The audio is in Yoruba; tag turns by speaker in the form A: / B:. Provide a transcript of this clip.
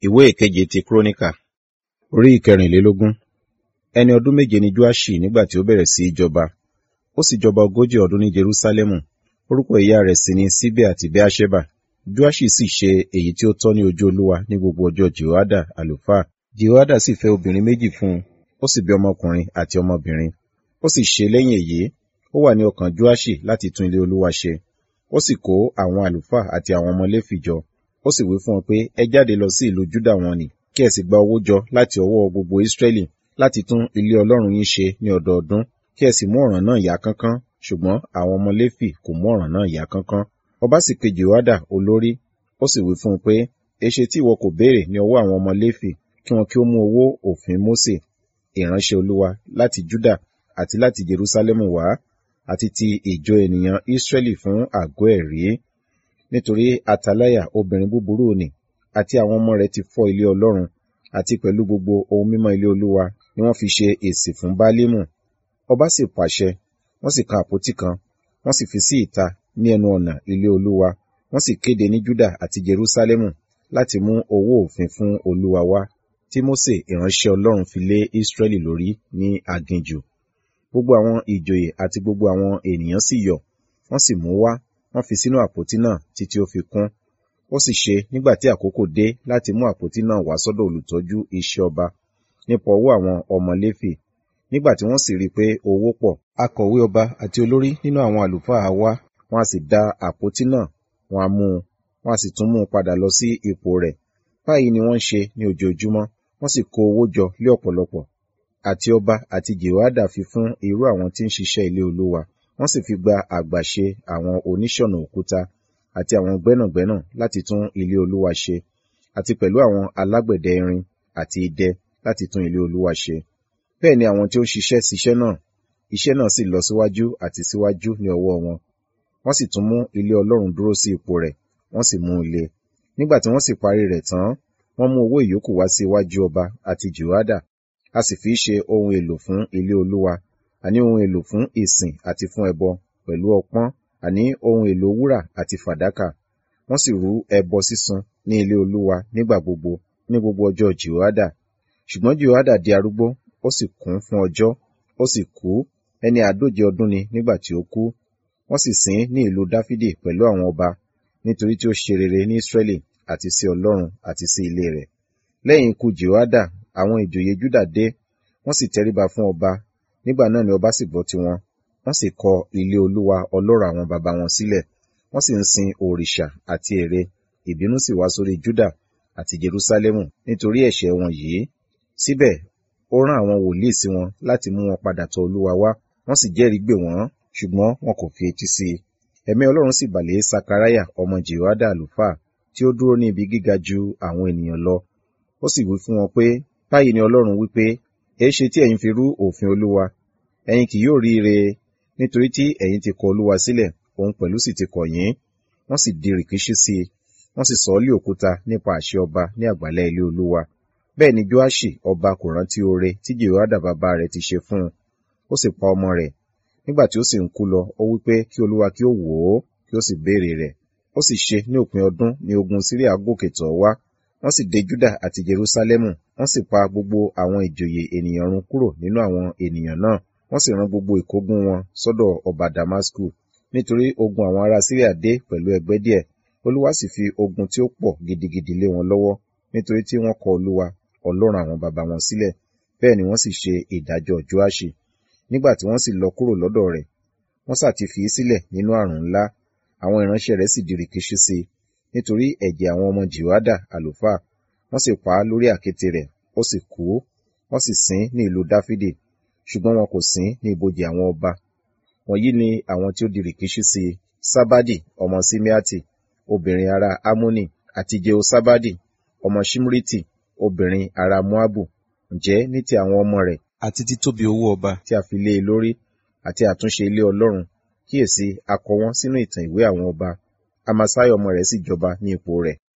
A: ìwé ìkeje ti kúrónìkà orí ìkẹrìnlélógún ẹni ọdún méje ni joaṣi nígbà tí ó bẹ̀rẹ̀ sí í jọba ó sì jọba ogójì ọdún ní jerúsálẹ́mù orúkọ ìyá rẹ̀ sì ni síbẹ̀ àti bẹ́àṣẹ́bà joaṣi sì ṣe èyí tí ó tọ́ ní ojú olúwa ní gbogbo ọjọ́ jehoada àlùfáà jehoada sì fẹ́ obìnrin méjì fún un ó sì bí ọmọkùnrin àti ọmọbìnrin ó sì ṣe lẹ́yìn èyí ó wà ní ọkàn joaṣi láti tún ilé olúwa ṣe ó sì kó àwọn àlùfáà àti àwọn ọmọ léfì jọ ó sì wí fún wọn pé ẹ jáde lọ sí ìlú júdà wọn nì kí ẹ sì gba owó jọ láti ọwọ́ gbogbo ísírẹ́lì láti tún ilé ọlọ́run yín ṣe ní ọdọọdún kí ẹ sì mú ọ̀ràn náà yá kánkán ṣùgbọ́n àwọn ọmọ léfì kò mú ọ̀ràn náà yá kánkán ọba sì pe jehoada olórí ó sì wí fún un pé èṣe tí ìwọ kò béèrè ní ọwọ́ àwọn ọmọ léfì kí wọn kí ó mú owó òfin mósè ìránṣẹ́ olúwa láti júdà àti láti jerúsálẹ́mù wá àti ti ìjọ ènìyàn ísírẹ́lì fún àgọ́ ẹ̀rí nítorí ataláyà obìnrin búburú nì àti àwọn ọmọ rẹ̀ ti fọ́ ilé ọlọ́run àti pẹ̀lú gbogbo ohun mímọ́ ilé olúwa ni wọ́n fi ṣe èsì fún bálímù ọba sì pàṣẹ wọ́n sì kan àpótí kan wọ́n sì fi sí ìta ní ẹnu ọ̀nà ilé olúwa wọ́n sì kéde ní júdà àti jerúsálẹ́mù láti mú owó òfin fún olúwa wá tí mósè ìránṣẹ́ ọlọ́run fi lé ísírẹ́lì lórí ní aginjù gbogbo àwọn ìjòyè àti gbogbo àwọn ènìyàn sì yọ̀ wọ́n sì mú wá wọ́n fi sínú àpótí náà títí ó fi kún ó sì ṣe nígbà tí àkókò dé láti mú àpótí náà wá sọ́dọ̀ olùtọ́jú iṣẹ́ ọba nípa ọwọ́ àwọn ọmọ léfì nígbà tí wọ́n sì rí i pé owó pọ̀ akọ̀wé ọba àti olórí nínú àwọn àlùfáà wá wọ́n á sì da àpótí náà wọ́n á mú un wọ́n á sì tún mú un padà lọ sí ipò rẹ̀ báyìí ni wọ́n ń ṣe ní ojoojúmọ́ wọ́n sì kó owó jọ lé ọ̀pọ̀lọpọ̀ àti ọba àti jehoada fi fún irú àwọn tí ń ṣiṣẹ́ ilé olúwa wọ́n sì fi gba àgbàṣe àwọn oníṣọ̀nà òkúta àti àwọn gbẹ́nàgbẹ́nà láti tún ilé olúwa ṣe àti pẹ̀lú àwọn alágbẹ̀dẹ irin àti idẹ láti tún ilé olúwa ṣe bẹ́ẹ̀ ni àwọn tí ó ń ṣiṣẹ́ ṣiṣẹ́ náà iṣẹ́ náà sì lọ síwájú àti síwájú ní ọwọ́ wọn wọ́n sì tún mú ilé ọlọ́run dúró sí ipò rẹ̀ wọ́n sì mú un le nígbà tí wọ́n sì parí rẹ̀ tán wọ́n mú owó ìyókù wá sí iwájú ọba àti jehoada a sì fi ṣe ohun èlò fún ilé olúwa àní ohun èlò fún ìsìn àti fún ẹbọ pẹ̀lú ọpọ́n àní ohun èlò wúrà àti fàdákà wọ́n sì rú ẹbọ sísun ní ilé olúwa nígbà gbogbo ní gbogbo ọjọ́ jehoada ṣùgbọ́n jehoada di arúgbó ó sì kún fún ọjọ́ ó sì kú ẹni àádóje ọdún ni nígbà tí ó kú wọ́n sì sìn ní ìlú dáfídì pẹ̀lú àwọn ọba nítorí tí ó ṣe rere ní israẹli àti sí ọlọ́run àti sí ilé rẹ̀ lẹ́yìn ikú jehoada àwọn ìjòyè júdà dé wọ́n sì tẹríba fún ọba nígbà náà ni ọba sì gbọ́ tiwọn wọ́n sì kọ ilé olúwa ọlọ́rọ̀ àwọn baba wọn sílẹ̀ wọ́n sì ń sin òrìṣà àti ère ìbínú sì wá sórí júdà àti jerúsálẹ́mù nítorí ẹ̀ṣẹ̀ wọn yìí síbẹ̀ ó rán àwọn wòlíì sí wọn láti mú wọn padà tọ̀ olúwa wá wọ́n sì jẹ́rìí gbè wọ́n ṣùgbọ́n wọn kò fi etí sí i ẹ̀mí ọlọ́run sì bà lé sakaraya ọmọ jehoada àlùfáà tí ó dúró ní ibi gíga ju àwọn ènìyàn lọ ó sì wí fún wọn pé báyìí ni ọlọ́run wí pé èéṣe tí ẹ̀yin fi rú òfin olúwa ẹ̀yin kì yóò rí ire nítorí tí ẹ̀yin ti kọ olúwa sílẹ̀ òun pẹ̀lú sì ti kọ̀ yín wọ́n sì di rìkíṣí sí i wọ́n sì sọ ọ́ lé òkúta nípa àṣẹ ọba ní àgbàlẹ̀ ilé olúwa bẹ́ẹ̀ ni joashi ọba kò rántí oore tí jehoada bàbá rẹ̀ ti ṣe fún un ó sì pa ọmọ rẹ̀ nígbà tí ó sì ń kú lọ ó wí pé kí olúwa kí ó wò ó kí ó sì béèrè rẹ̀ ó sì ṣe ní òpin ọdún ní ogun síríà gòkè tọ̀ wá wọ́n sì dé júdà àti jerúsálẹ́mù wọ́n sì pa gbogbo àwọn ìjòyè ènìyàn run kúrò nínú àwọn ènìyàn náà wọ́n sì rán gbogbo ìkógun wọn sọ́dọ̀ ọba damasku nítorí ogun àwọn ará síríà dé pẹ̀lú ẹgbẹ́ díẹ̀ olúwa sì fi ogun tí ó pọ̀ gidigidi lé wọn lọ́wọ́ nítorí tí wọ́n kọ olúwa ọlọ́run àwọn baba wọn sílẹ̀ bẹ́ẹ̀ ni wọ́n sì ṣe ìdájọ́ joaṣi nígbà tí wọ́n sì lọ kúrò lọ́dọ̀ rẹ̀ wọ́n sà ti fi í sílẹ̀ nínú àrùn ńlá àwọn ìránṣẹ́ rẹ̀ sì di rìkíṣí sí i nítorí ẹ̀jẹ̀ àwọn ọmọ jehoada àlùfáà wọ́n sì pa á lórí àkéte rẹ̀ ó sì kú wọ́n sì sìn ní ìlú dáfídì ṣùgbọ́n wọn kò sìn ní ibojì àwọn ọba wọ̀nyí ni àwọn tí ó di rìkíṣí sí i sábádì ọmọ símeati obìnrin ará amoni àti jehoṣabadi ọmọ ṣimriti obìnrin ará moabu ǹjẹ́ ní ti àwọn ọmọ rẹ̀ àti títóbi owó ọba tí a fi lé e lórí àti àtúnṣe ilé ọlọ́run kíyèsí a kọ wọ́n sínú ìtàn ìwé àwọn ọba amasai ọmọ rẹ̀ sì jọba ní ipò rẹ̀